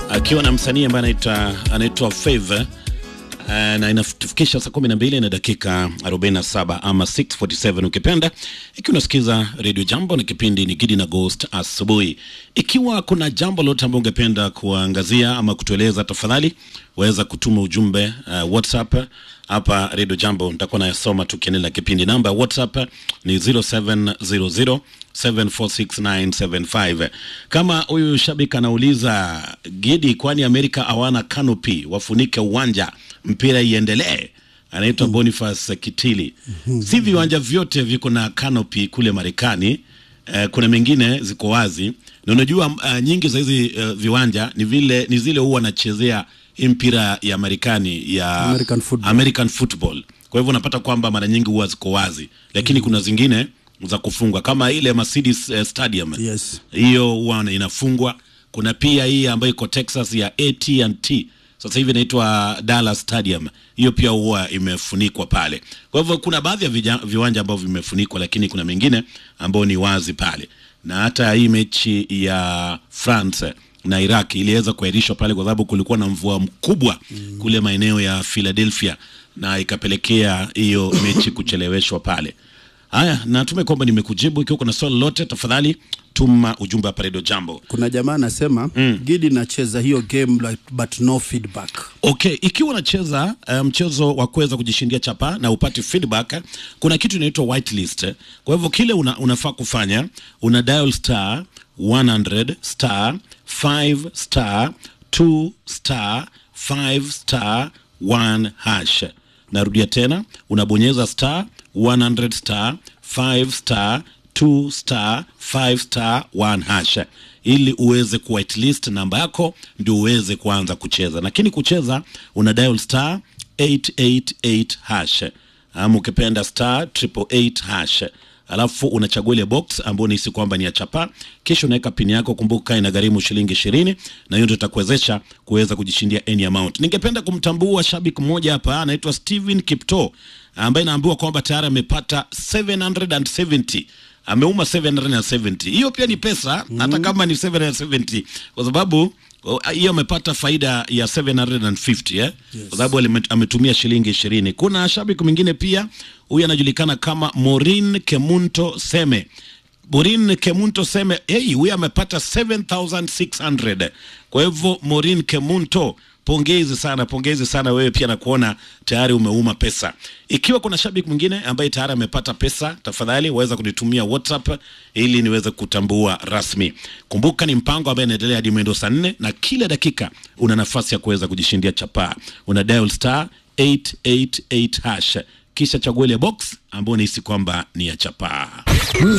akiwa na msanii ambaye anaitwa anaitwa Favor Uh, na inatufikisha saa 12 na dakika 47 ama 647 ukipenda, ikiwa unasikiza Radio Jambo na kipindi ni Gidi na Ghost asubuhi. Ikiwa kuna jambo lolote ambalo ungependa kuangazia ama kutueleza, tafadhali waweza kutuma ujumbe uh, WhatsApp hapa Radio Jambo, nitakuwa nayasoma tukiendelea kipindi. Namba ya WhatsApp ni 0700 746 kama huyu shabiki anauliza Gidi, kwani Amerika hawana canopy wafunike uwanja mpira iendelee? Anaitwa mm. Boniface Kitili. Si viwanja vyote viko na canopy kule Marekani. Uh, kuna mengine ziko wazi na unajua uh, nyingi za hizi uh, viwanja ni vile ni zile huwa wanachezea hii mpira ya Marekani ya American football. American football. Kwa hivyo unapata kwamba mara nyingi huwa ziko wazi, lakini kuna zingine za kufungwa kama ile Mercedes uh, Stadium Yes. hiyo huwa inafungwa. Kuna pia hii ambayo iko Texas ya AT&T sasa hivi inaitwa Dallas Stadium, hiyo pia huwa imefunikwa pale. Kwa hivyo kuna baadhi ya vija- viwanja ambavyo vimefunikwa, lakini kuna mengine ambao ni wazi pale, na hata hii mechi ya France na Iraq iliweza kuahirishwa pale kwa sababu kulikuwa na mvua mkubwa kule maeneo ya Philadelphia na ikapelekea hiyo mechi kucheleweshwa pale. Haya, natume kwamba nimekujibu. Ikiwa kuna swali lolote, tafadhali tuma ujumbe hapa Radio Jambo. Kuna jamaa anasema Gidi nacheza hiyo game like, but no feedback. Okay, ikiwa unacheza eh, mchezo wa kuweza kujishindia chapa na upate feedback, eh, kuna kitu inaitwa whitelist. Kwa hivyo kile una, unafaa kufanya una dial star 100 star 5 star 2 star 5 star 1 hash. Narudia tena, unabonyeza star 100 star 5 star 2 star 5 star 1 hash ili uweze ku whitelist namba yako ndio uweze kuanza kucheza. Lakini kucheza una dial star 888 hash ama ukipenda star 888 hash alafu unachagua ile box ambayo unahisi kwamba ni ya chapa, kisha unaweka pini yako. Kumbuka inagharimu shilingi ishirini, na hiyo ndio itakuwezesha kuweza kujishindia any amount. Ningependa kumtambua shabiki mmoja hapa, anaitwa Steven Kipto ambaye naambiwa kwamba tayari amepata 770 ameuma 770. Hiyo pia ni pesa hata kama ni 770 kwa sababu oh, hiyo amepata faida ya 750 eh? Kwa sababu alime- ametumia shilingi ishirini. Kuna shabiki mwingine pia, huyu anajulikana kama Morin Kemunto Seme. Morin Kemunto Seme, hey, huyu amepata 7600. Kwa hivyo Morin Kemunto pongezi sana, pongezi sana wewe pia, na kuona tayari umeuma pesa. Ikiwa kuna shabiki mwingine ambaye tayari amepata pesa, tafadhali waweza kunitumia WhatsApp ili niweze kutambua rasmi. Kumbuka ni mpango ambaye inaendelea hadi mwendo saa nne na kila dakika una nafasi ya kuweza kujishindia chapaa. Una dial star 888 hash kisha chagua ile box ambayo unahisi kwamba ni ya chapaa.